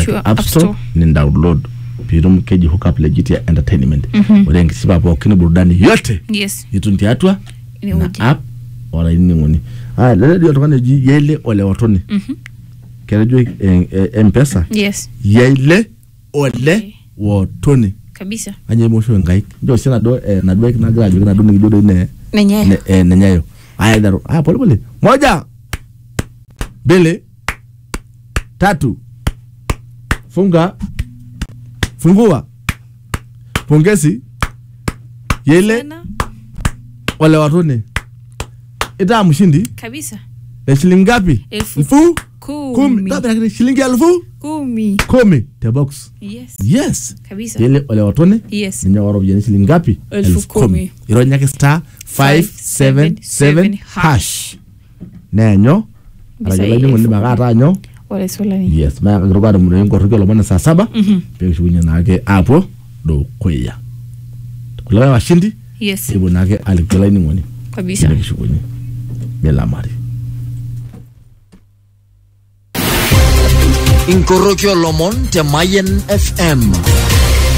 Sure, app App store Store. ni download piitum keji hookup legit ya entertainment ore enkisipa pookin burudani yote yes itum tiatua ina inewueji app olainining'oni aya lele dio oltung'ani oji yaile ole otoni Mhm. ketejo eh, eh, mpesa yes yaile ole wotoni kabisa kanyio imosho nkaik njo oshi naduo eh, naduo aik nagira ajoki naduo nikijo doi ne nenye ne- eh, nenyayo aya daru aya pole pole moja mbili tatu funga fungua pongezi yele Sana. wale watone itaa mshindi kabisa ya shilingi ngapi Elfu elfu kumi kumi Tabira shilingi elfu kumi kumi te box yes yes kabisa yele wale watone yes ninye waropiyiani shilingi ngapi Elfu kumi. ironyaki star 577 hash neenyo Mpisai arajolainining'oni elfu makaata anyo wale solani yes mayakakitoka atumore nkoroki olomon saa saba Mhm. pekishukunye naake apuo dukuya kulikae washindi yes ipo naake aliki olainining'oni kabisa nekishukunye milamari inkoroki olomon te Mayen FM